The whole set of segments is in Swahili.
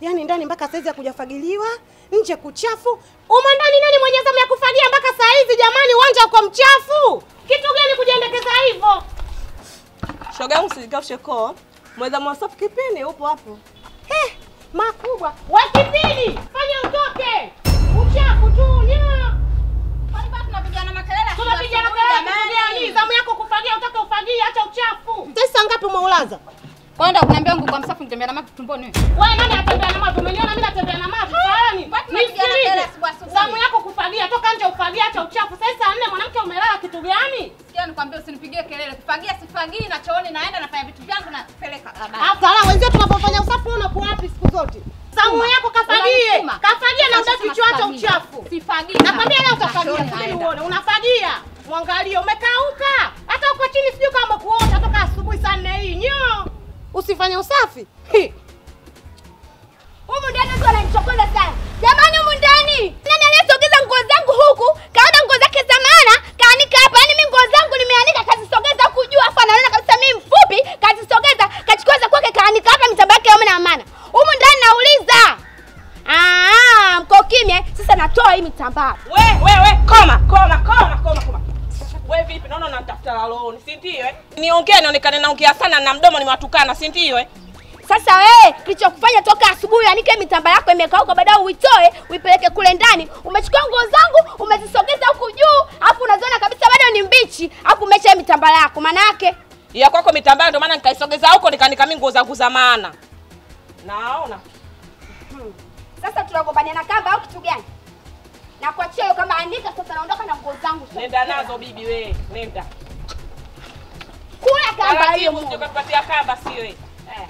Yaani ndani mpaka saizi ya kujafagiliwa, nje kuchafu. Umo ndani nani mwenye zamu ya kufagia mpaka saa hizi jamani, uwanja uko mchafu. Kitu gani kujiendekeza hivyo? Shoga yangu usinikafushe koo. Mweza mwasafu kipindi upo hapo. He, makubwa. We kipindi, fanya utoke. Uchafu tu, nyo. tunapigana makelele Tunapiga kelele gani? Zamu yako kufagia, utaka ufagie, acha uchafu. Sasa ngapi umeulaza? Kwenda kuniambia nguo kwa msafu nitembea na maji tumboni wewe. Wewe nani anatembea na maji? Umeniona mimi natembea na maji? Faani. Mbona tunapiga kelele Nisikilize. asubuhi asubuhi? Zamu yako kufagia, toka nje ufagie, acha uchafu. Sasa saa nne mwanamke umelala kitu gani? Sikia nikwambie usinipigie kelele. Kufagia sifagii na chooni naenda nafanya vitu vyangu na peleka labda. Alafu ala wenzio tunapofanya usafi wewe unakuwa wapi siku zote? Zamu yako kafagie. Unanisuma. Kafagie na Sasa udaki kichwa acha sifagii. uchafu. Sifagii. Nakwambia leo Na utafagia, chooni subiri naenda. uone. Unafagia. Mwangalie umekauka. Hata uko chini sijui kama kuota toka asubuhi saa nne hii. Nyo. Usifanye usafi. Hi. Humu ndani watu wananichokoza sana. Jamani humu ndani. Nani aliyesogeza nguo zangu huku? Kaona nguo zake za maana, kaanika hapa. Yaani mimi nguo zangu nimeanika kazisogeza huku juu afa anaona kabisa mimi mfupi, kazisogeza, kachukua za kwake kaanika hapa mitamba yake yaone na maana. Humu ndani nauliza. Ah, mko kimya. Sasa natoa hii mitambaa. We, we, we, koma, koma, koma, koma, koma. We vipi? Naona unanitafuta laloni, si ndio eh? Niongee nionekane naongea sana na mdomo nimewatukana, si ndio eh? Sasa wewe kilichokufanya toka asubuhi anike mitamba yako imekauka, baadaye uitoe uipeleke kule ndani. Umechukua nguo zangu umezisogeza huku juu, alafu unaziona kabisa bado ni mbichi, alafu umeacha mitamba yako. Maana yake Ya kwako mitambaa ndio maana nikaisogeza huko nikaanika mimi nguo zangu za maana. Naona. sasa tunagombania na kamba au kitu gani? Na kuachia hiyo kama andika sasa, naondoka na nguo zangu. Nenda nazo bibi we, nenda. Kula kamba hiyo. Taratibu sije kupatia kamba sio eh. Eh.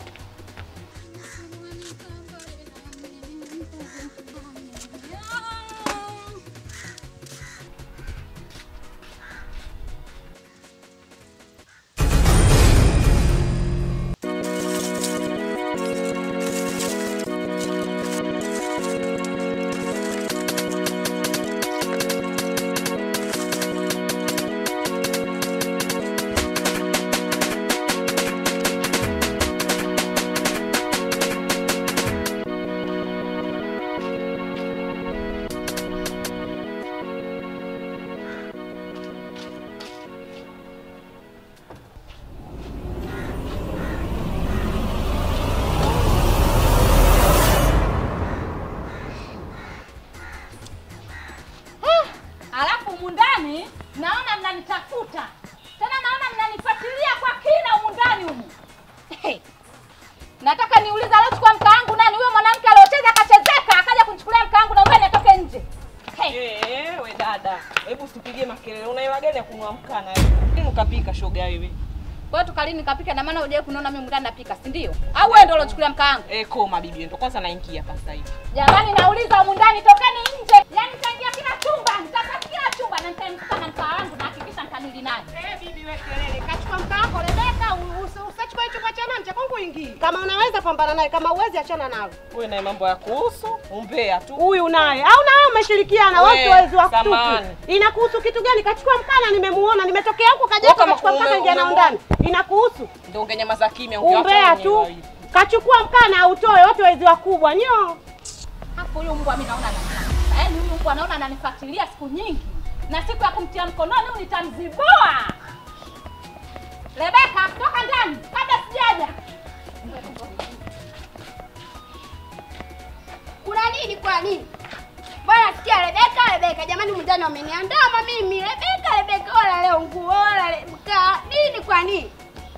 Alafu humu ndani naona mnanitafuta. Tena naona mnanifuatilia kwa kina humu ndani humu. Hey. Nataka niulize aliochukua mkaangu nani? Huyo mwanamke aliocheza akachezeka akaja kunichukulia mkaangu na ubani atoke nje. Hey. Eh, we dada. Hebu usipigie makelele. Una hela gani ya kununua mkaa na wewe? Nini ukapika shoga wewe? Kwa hiyo tukalini nikapika na maana hujawahi kuniona mimi ndani napika, si ndio? Au wewe ndio uliochukulia mkaangu? Eh, koma bibi, ndio kwanza naingia hapa sasa hivi. Jamani nauliza humu ndani tokeni nje. Yaani nitaingia kila chumba, nitapata kila chumba na nitamkuta na mkaa wangu na hakikisha nitanili naye. Eh, bibi we kelele. Kachukua mkaa wako Rebeka, u- usi- usachukua hicho kwa chana cha kwangu ingii. Kama unaweza pambana naye, kama uwezi achana nalo. Wewe na mambo ya kuhusu umbea tu. Huyu naye au na wewe umeshirikiana We, wote wezi wa samahani. kutupu. Inakuhusu kitu gani? Kachukua mkana, nimemuona, nimetokea huko kaja Wewe huko kama kachukua mkana ume- ingia nao umemuona. ndani. Inakuhusu. Ndio ungenyamaza kimya ungeacha Umbea wenyewe tu. wawili. Kachukua mkana autoe, wote wezi wakubwa. Nyo. Hapo huyu mbwa mimi naona ananifuatilia. Yaani huyu mbwa naona ananifuatilia siku nyingi. Na siku ya kumtia mkononi huyu nitamzibua. Rebeka, toka ndani kabla sijaja. Kuna nini kwa nini? Bwana sikia Rebeka, Rebeka, jamani humu ndani wameniandama mimi. Rebeka, Rebeka, wala leo nguo, wala le- mkaa. Nini kwa nini?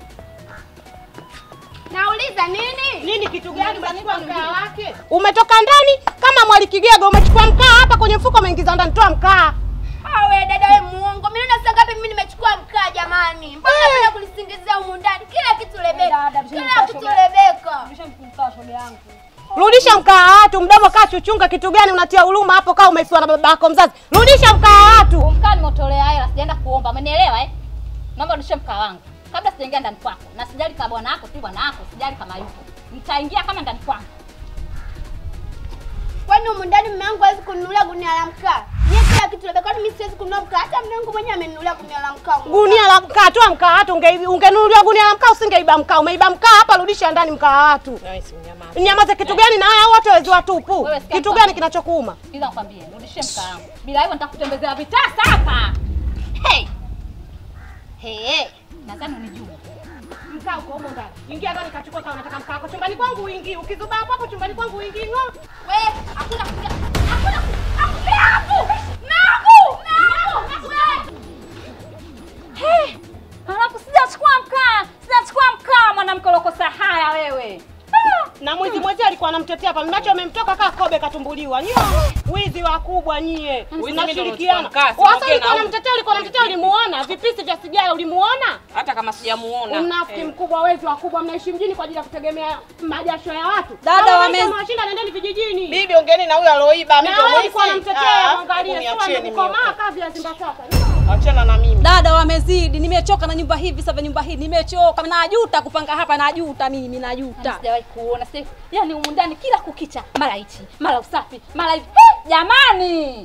Nauliza nini? Nini kitu gani umechukua Nini? mkaa wake? Umetoka ndani kama mwali Kigego umechukua mkaa hapa kwenye mfuko umeingiza ndani toa mkaa. Awe dada we muongo. Mimi naona saa ngapi mimi nimechukua mkaa jamani. Mbona napenda kulisingizia humu ndani? Kila kitu Rebeka. Kila kitu Rebeka. Rudisha mkaa wa watu, mdomo kaa chuchunga kitu gani unatia huruma hapo kaa umefiwa na baba yako mzazi. Rudisha mkaa wa watu. Mkaa nimeutolea hela, sijaenda kuomba. Umenielewa eh? Naomba urudishe mkaa wangu. Kabla sijaingia ndani kwako. Na sijali kama bwana wako si bwana wako, sijali kama yupo. Nitaingia kama ndani kwangu. Kwani Kwani humu ndani mume wangu hawezi kununulia gunia la mkaa? Mimi kila kitu labda kwani mimi siwezi kununua mkaa? Hata mume wangu mwenyewe amenunulia gunia la mkaa. humu Gunia la mkaa, toa mkaa watu, unge- ungenunuliwa gunia la mkaa usingeiba mkaa. Umeiba mkaa hapa, rudisha ndani mkaa wa watu. Wewe si mnyamaza. Nyamaze kitu gani na haya watu wezi watupu? Wewe sikia Kitu nikwambie. gani kinachokuuma? Ila nikwambie, rudishie mkaa wangu. Bila hivyo nitakutembezea vitasa hapa. Hey. Hey. Nadhani unijua. Mkaa uko humo ndani. Ingia ndani kachukua kama unataka mkaa wako. Chumbani kwangu uingii. Ukizuba hapo hapo chumbani kwangu uingii. Ngo. Wewe hakuna kuja. Hakuna hakuna hapo. Nangu. Nangu. Hey, Alafu sijachukua mkaa, sijachukua mkaa mwanamke ulokosa haya wewe. Ah, Na mwizi mwizi alikuwa anamtetea hapa. Mnacho amemtoka kaa kobe katumbuliwa. Nyie wizi wakubwa nyie. Wizi Mnashirikiana. mimi ndo nilikuwa mkaa, Wasa simoke ulikuwa na unamtetea, ulikuwa unamtetea ulimuona? Vipisi vya sigara ulimuona? Hata kama sijamuona. Mnafiki Eh. mkubwa, wezi wakubwa, mnaishi mjini kwa ajili ya kutegemea majasho ya watu. Dada, Kama wame- maisha mnawashinda, nendeni vijijini. Bibi ongeeni na huyo aloiba, mimi Na ndo wewe mwizi. ulikuwa unamtetea, Ah, mwangalie, sio uniacheni mimi. amekukomaa kazi ya Simba sasa. Achana na mimi. Dada wamezidi, nimechoka na nyumba hivi sasa, nyumba hii nimechoka, najuta kupanga hapa, najuta mimi, najuta. Sijawahi kuona sasa. Yaani humu ndani kila kukicha, mara hichi, mara usafi, mara hivi. Hey, jamani.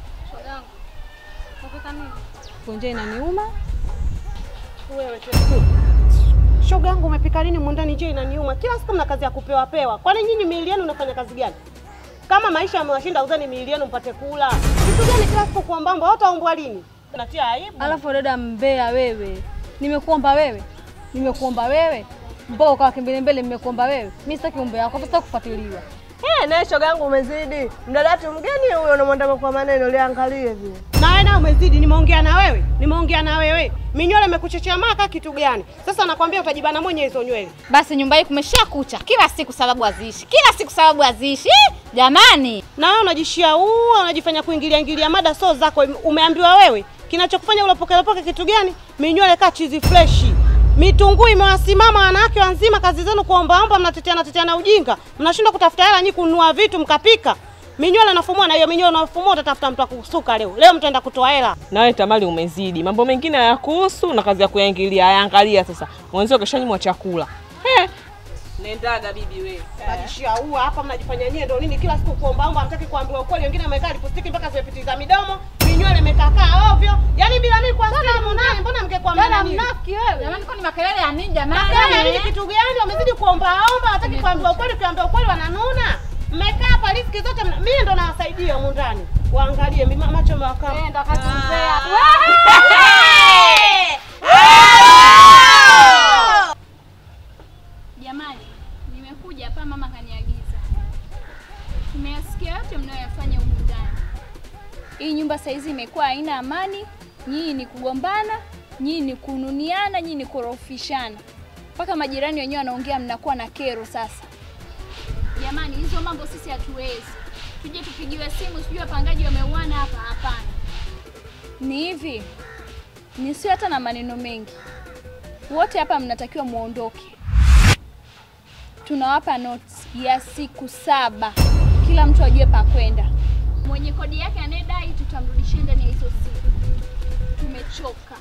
Kunje inaniuma. Wewe shoga yangu umepika nini mundani? Je, inaniuma kila siku mna kazi ya kupewa pewa. Kwani nyinyi miili yenu unafanya kazi gani? Kama maisha yamewashinda, uzeni miili yenu mpate kula. Kitu gani kila siku kuombamba? Watu waombwa lini? Natia aibu. Alafu dada mbea wewe, nimekuomba wewe, nimekuomba wewe mpaka ukawa kimbele mbele, nimekuomba wewe. Mimi sitaki umbea wako, sitaki kufuatiliwa. Eh, naye shoga yangu umezidi. Mdadatu mgeni huyo unamwandama kwa maneno, liangalie vile. Na wewe nawe umezidi. Nimeongea na wewe, nimeongea na wewe. Minywele imekuchechea maka kitu gani? Sasa nakwambia utajibana mwenye hizo nywele. Basi nyumba hii kumesha kucha kila siku, sababu haziishi, kila siku sababu haziishi. Eh, Jamani, Na wewe unajishia uu, unajifanya kuingilia ingilia mada so zako. Umeambiwa wewe kinachokufanya ulopokelopoke kitu gani? Minywele kaa chizi freshi. Mitunguu imewasimama wanawake wanzima, kazi zenu kuombaomba, mnateteana teteana ujinga, mnashindwa kutafuta hela nyinyi kununua vitu mkapika. Minywele nafumua na hiyo minywele unafumua, utatafuta mtu akusuka leo. Leo mtaenda kutoa hela. Nawe Tamali umezidi. Mambo mengine hayakuhusu na kazi ya kuyaingilia. Hayaangalia sasa. Mwenzio keshanyimwa chakula. Eh. Nendaga bibi wewe. Mnajishia uu hapa, mnajifanya nyewe ndio nini? Kila siku kuombaomba, hamtaki kuambiwa ukweli. Wengine wamekaa lipostiki mpaka zimepitiza midomo, minywele imekakaa ovyo. Yaani bila mimi kwa simu naye, mbona mngekuwa mnana nini? mnafiki wewe. Jamani, kwani makelele ya nini jamani? Kama hivi kitu gani? Wamezidi kuombaomba, hataki kuambiwa ukweli. Ukiambia ukweli wananuna. Mmekaa hapa riziki zote, mna- mimi ndo nawasaidia humu ndani. Waangalie mimi macho mewaka. Nenda katumbea. Jamani, nimekuja hapa, mama kaniagiza. Tumeyasikia yote mnayoyafanya humu ndani. Hii nyumba saizi imekuwa haina amani, nyinyi ni kugombana, nyinyi ni kununiana, nyinyi ni kurofishana, mpaka majirani wenyewe wanaongea, mnakuwa na kero sasa. Jamani, hizo mambo sisi hatuwezi. Tuje tupigiwe simu, sijui wapangaji wameuana hapa? Hapana, ni hivi, nisiwe hata na maneno mengi. Wote hapa mnatakiwa muondoke tunawapa notes ya siku saba, kila mtu ajue pa kwenda. Mwenye kodi yake anayedai tutamrudishia ndani ya hizo siku. Tumechoka.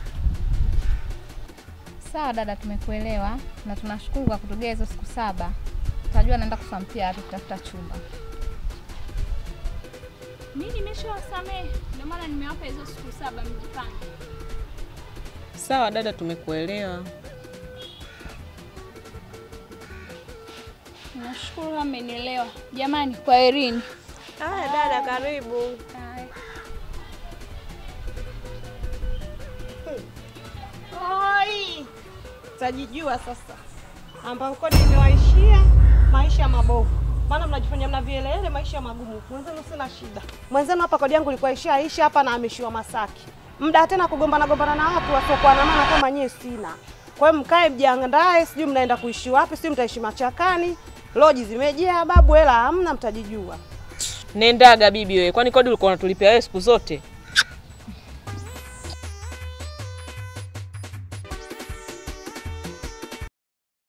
Sawa dada, tumekuelewa na tunashukuru kwa kutugea hizo siku saba. Tutajua naenda kusampia wapi kutafuta chumba. Mi nimeshawasamehe, ndio maana nimewapa hizo siku saba, mjipange. Sawa dada, tumekuelewa. Nashukuru amenielewa. Jamani, kwaherini. Haya dada, karibu. Oi! Tajijua sasa. Ambao kodi imewaishia maisha mabovu. Maana mnajifanya mna vielele maisha magumu. Mwenzenu sina shida. Mwenzenu hapa kodi yangu ilikuwa ishaisha hapa na ameshiwa Masaki. Muda tena kugombana gombana na watu wasiokuwa na maana kama nyie sina. Kwa hiyo mkae mjiandae, sijui mnaenda kuishi wapi, sijui mtaishi machakani. Loji zimejaa babu, hela hamna, mtajijua. Nendaga bibi wewe. Kwani kodi ulikuwa unatulipia wewe siku zote?